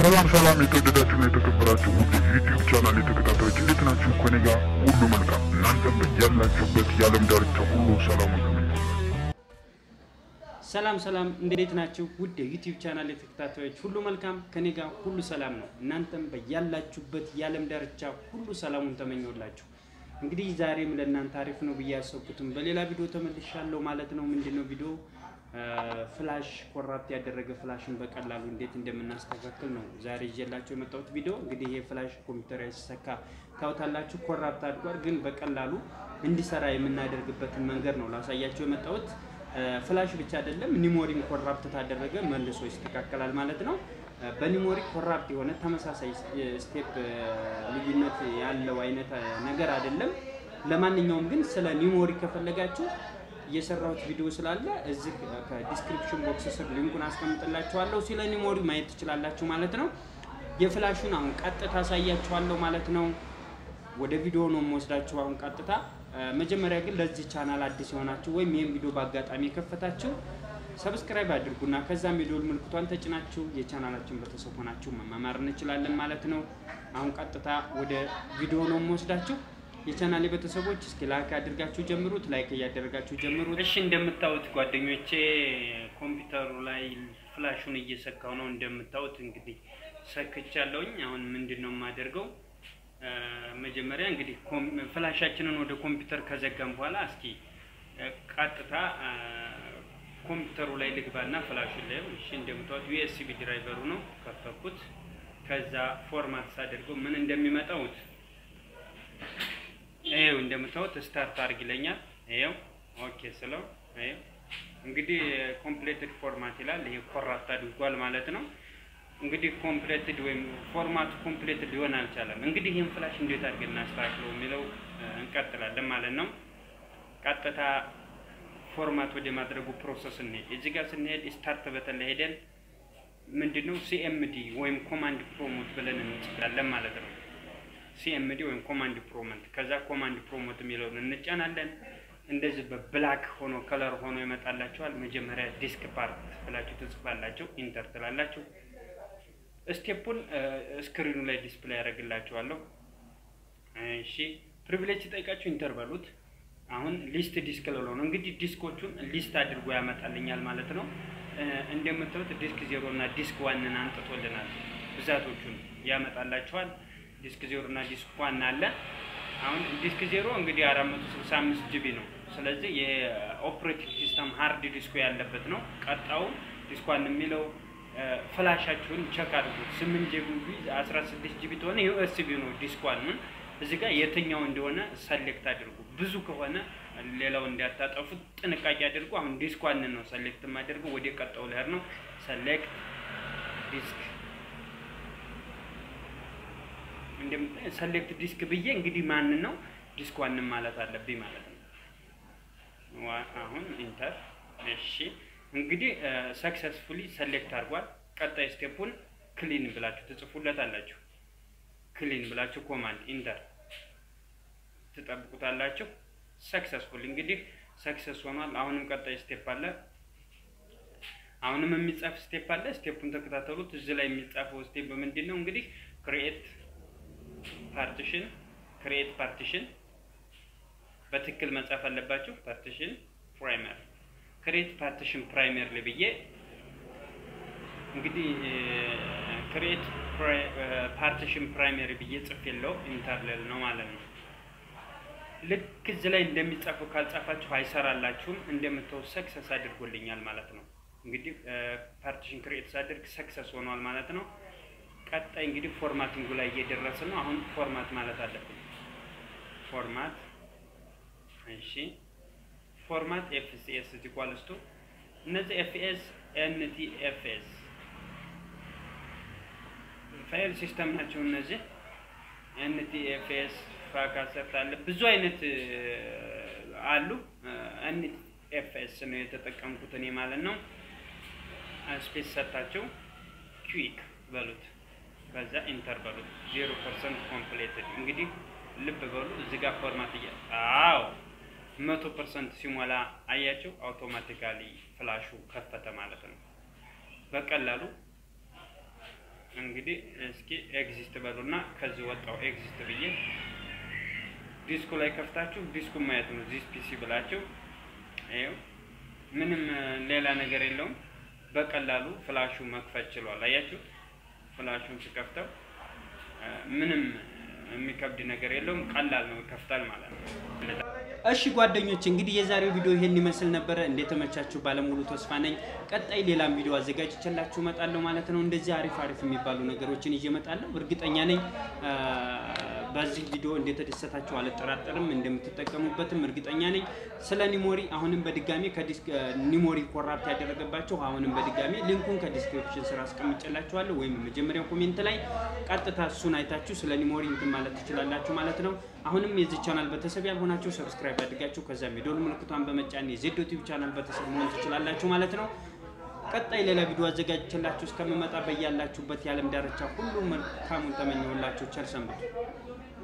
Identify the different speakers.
Speaker 1: ሰላም ሰላም የተወደዳችሁና የተከበራችሁ ውድ ዩቲዩብ ቻናል የተከታታዮች እንዴት ናችሁ? ከኔ ጋር ሁሉ መልካም፣ እናንተም ያላችሁበት የዓለም ዳርቻ ሁሉ ሰላም
Speaker 2: ሰላም ሰላም፣ እንዴት ናችሁ? ውድ የዩቲዩብ ቻናል የተከታታዮች ሁሉ መልካም፣ ከኔ ጋር ሁሉ ሰላም ነው። እናንተም በያላችሁበት የዓለም ዳርቻ ሁሉ ሰላሙን ተመኘውላችሁ። እንግዲህ ዛሬም ለእናንተ አሪፍ ነው ብዬ ያሰብኩትም በሌላ ቪዲዮ ተመልሻለሁ ማለት ነው። ምንድነው ቪዲዮ ፍላሽ ኮራፕት ያደረገ ፍላሽን በቀላሉ እንዴት እንደምናስተካክል ነው ዛሬ ይዤላችሁ የመጣሁት ቪዲዮ። እንግዲህ ይሄ ፍላሽ ኮምፒውተር ሲሰካ ታውታላችሁ፣ ኮራፕት አድጓል። ግን በቀላሉ እንዲሰራ የምናደርግበትን መንገድ ነው ላሳያችሁ የመጣሁት። ፍላሽ ብቻ አይደለም ኒሞሪም ኮራፕት ታደረገ መልሶ ይስተካከላል ማለት ነው። በኒሞሪ ኮራፕት የሆነ ተመሳሳይ ስቴፕ ልዩነት ያለው አይነት ነገር አይደለም። ለማንኛውም ግን ስለ ኒሞሪ ከፈለጋችሁ የሰራሁት ቪዲዮ ስላለ እዚህ ከዲስክሪፕሽን ቦክስ ስር ሊንኩን አስቀምጥላችኋለሁ። ስለ ኒሞሪ ማየት ትችላላችሁ ማለት ነው። የፍላሹን አሁን ቀጥታ አሳያችኋለሁ ማለት ነው። ወደ ቪዲዮ ነው የምወስዳችሁ አሁን ቀጥታ። መጀመሪያ ግን ለዚህ ቻናል አዲስ የሆናችሁ ወይም ይህን ቪዲዮ በአጋጣሚ የከፈታችሁ ሰብስክራይብ አድርጉና ከዛም የደወል ምልክቷን ተጭናችሁ የቻናላችን ቤተሰብ ሆናችሁ መማማር እንችላለን ማለት ነው። አሁን ቀጥታ ወደ ቪዲዮ ነው የምወስዳችሁ። የቻናሌ ቤተሰቦች እስኪ ላይክ አድርጋችሁ ጀምሩት። ላይክ እያደረጋችሁ ጀምሩት። እሺ እንደምታዩት ጓደኞቼ ኮምፒውተሩ ላይ ፍላሹን እየሰካው ነው። እንደምታዩት እንግዲህ ሰክቻለሁኝ። አሁን ምንድን ነው የማደርገው? መጀመሪያ እንግዲህ ፍላሻችንን ወደ ኮምፒውተር ከዘጋም በኋላ እስኪ ቀጥታ ኮምፒውተሩ ላይ ልግባና ፍላሹን ላይ እሺ፣ እንደምታዩት ዩኤስቢ ድራይቨሩ ነው ከፈኩት። ከዛ ፎርማት ሳደርገው ምን እንደሚመጣውት ይሄው እንደምታዩት ስታርት አድርግ ይለኛል። ይሄው ኦኬ ስለው ይሄው እንግዲህ ኮምፕሌትድ ፎርማት ይላል። ይሄ ኮራፕት አድርጓል ማለት ነው። እንግዲህ ኮምፕሌትድ ወይም ፎርማቱ ኮምፕሌትድ ሊሆን አልቻለም። እንግዲህ ይህን ፍላሽ እንዴት አድርገን እናስተካክለው የሚለው እንቀጥላለን ማለት ነው። ቀጥታ ፎርማት ወደ ማድረጉ ፕሮሰስ እንሄድ። እዚህ ጋር ስንሄድ ስታርት በተን ላይ ሄደን ምንድነው ሲኤምዲ ወይም ኮማንድ ፕሮሞት ብለን እንጽፋለን ማለት ነው። ሲኤምዲ ወይም ኮማንድ ፕሮሞት ከዛ ኮማንድ ፕሮሞት የሚለውን እንጫናለን። እንደዚህ በብላክ ሆኖ ከለር ሆኖ ይመጣላችኋል። መጀመሪያ ዲስክ ፓርት ብላችሁ ትጽፋላችሁ፣ ኢንተር ትላላችሁ። ስቴፑን ስክሪኑ ላይ ዲስፕሌይ ያደርግላችኋለሁ። እሺ ፕሪቪሌጅ ሲጠይቃችሁ ኢንተር በሉት። አሁን ሊስት ዲስክ ልለው ነው እንግዲህ ዲስኮቹን ሊስት አድርጎ ያመጣልኛል ማለት ነው። እንደምታዩት ዲስክ ዜሮ እና ዲስክ ዋንን አንጥቶልናል። ብዛቶቹን ያመጣላችኋል። ዲስክ ዜሮ እና ዲስክ ዋን አለ። አሁን ዲስክ ዜሮ እንግዲህ አራት መቶ ስልሳ አምስት ጂቢ ነው። ስለዚህ የኦፕሬቲንግ ሲስተም ሃርድ ዲስኩ ያለበት ነው። ቀጣው ዲስክ ዋን የሚለው ፍላሻችሁን ቸክ አድርጉት። ስምንት ጂቢ አስራ ስድስት ጂቢ ተሆነ ዩኤስቢ ነው ዲስክ ዋን እዚህ ጋር የትኛው እንደሆነ ሰሌክት አድርጉ። ብዙ ከሆነ ሌላው እንዲያታጠፉት ጥንቃቄ አድርጉ። አሁን ዲስክ ዋንን ነው ሰሌክት የማደርገው። ወደ ቀጣው ልሄድ ነው። ሰሌክት ዲስክ ሰሌክት ዲስክ ብዬ እንግዲህ ማንን ነው ዲስክ ዋንን ማለት አለብኝ ማለት ነው። አሁን ኢንተር። እሺ እንግዲህ ሰክሰስፉሊ ሰሌክት አድርጓል። ቀጣይ ስቴፑን ክሊን ብላችሁ ትጽፉለት አላችሁ። ክሊን ብላችሁ ኮማንድ ኢንተር ትጠብቁታላችሁ። ሰክሰስፉል እንግዲህ ሰክሰስ ሆኗል። አሁንም ቀጣይ ስቴፕ አለ። አሁንም የሚጻፍ ስቴፕ አለ። ስቴፑን ተከታተሉት። እዚህ ላይ የሚጻፈው ስቴፕ ምንድን ነው? እንግዲህ ክሪኤት ፓርቲሽን ክሪኤት ፓርቲሽን በትክክል መጻፍ አለባችሁ። ፓርቲሽን ፕራይመር ክሪኤት ፓርቲሽን ፕራይመር ላይ ብዬ እንግዲህ ክሪኤት ፓርቲሽን ፕራይመሪ ብዬ ጽፍ የለው ኢንተርሌል ነው ማለት ነው። ልክ እዚህ ላይ እንደሚጻፈው ካልጻፋችሁ አይሰራላችሁም። እንደምታው ሰክሰስ አድርጎልኛል ማለት ነው። እንግዲህ ፓርቲሽን ክሪኤት ሳደርግ ሰክሰስ ሆኗል ማለት ነው። ቀጣይ እንግዲህ ፎርማቲንጉ ላይ እየደረስን ነው። አሁን ፎርማት ማለት አለብን። ፎርማት እሺ፣ ፎርማት ኤፍሲኤስ ኢኳልስ ቱ እነዚህ ኤፍኤስ ኤንቲ ኤፍኤስ ፋይል ሲስተም ናቸው። እነዚህ ኤንቲኤፍኤስ ፋካሰት አለ ብዙ አይነት አሉ። ኤንቲኤፍኤስ ነው የተጠቀምኩት እኔ ማለት ነው። ስፔስ ሰታቸው ኩዊክ በሉት፣ ከዛ ኢንተር በሉት። ዜሮ ፐርሰንት ኮምፕሌትድ እንግዲህ ልብ በሉ እዚህ ጋር ፎርማት እያ አዎ መቶ ፐርሰንት ሲሞላ አያቸው አውቶማቲካሊ ፍላሹ ከፈተ ማለት ነው። በቀላሉ እንግዲህ እስኪ ኤግዚስት በሉና ከዚህ ወጣው ኤግዚስት ብዬ ዲስኩ ላይ ከፍታችሁ ዲስኩን ማየት ነው። ዚስ ፒሲ ብላችሁ ይኸው ምንም ሌላ ነገር የለውም። በቀላሉ ፍላሹ መክፈት ችሏል። አያችሁ፣ ፍላሹን ስከፍተው ምንም የሚከብድ ነገር የለውም። ቀላል ነው፣ ይከፍታል ማለት ነው። እሺ ጓደኞች እንግዲህ የዛሬው ቪዲዮ ይሄን ይመስል ነበረ። እንደተመቻችሁ ባለሙሉ ተስፋ ነኝ። ቀጣይ ሌላም ቪዲዮ አዘጋጅቼላችሁ እመጣለሁ ማለት ነው። እንደዚህ አሪፍ አሪፍ የሚባሉ ነገሮችን ይዤ እመጣለሁ። እርግጠኛ ነኝ በዚህ ቪዲዮ እንደተደሰታችሁ አልጠራጠርም። እንደምትጠቀሙበትም እርግጠኛ ነኝ። ስለ ኒሞሪ አሁንም በድጋሚ ከዲስክ ኒሞሪ ኮራፕት ያደረገባችሁ አሁንም በድጋሚ ሊንኩን ከዲስክሪፕሽን ስራ አስቀምጬላችኋለሁ ወይም መጀመሪያው ኮሜንት ላይ ቀጥታ እሱን አይታችሁ ስለ ኒሞሪ እንትን ማለት ትችላላችሁ ማለት ነው። አሁንም የዚህ ቻናል ቤተሰብ ያልሆናችሁ ሰብስክራይብ አድርጋችሁ ከዛም የደወል ምልክቷን በመጫን የዜድ ዩቲዩብ ቻናል ቤተሰብ መሆን ትችላላችሁ ማለት ነው። ቀጣይ ሌላ ቪዲዮ አዘጋጅቼላችሁ እስከምመጣ በያላችሁበት የዓለም ዳርቻ ሁሉ መልካሙን ተመኘሁላችሁ። ቸር ሰንብቱ።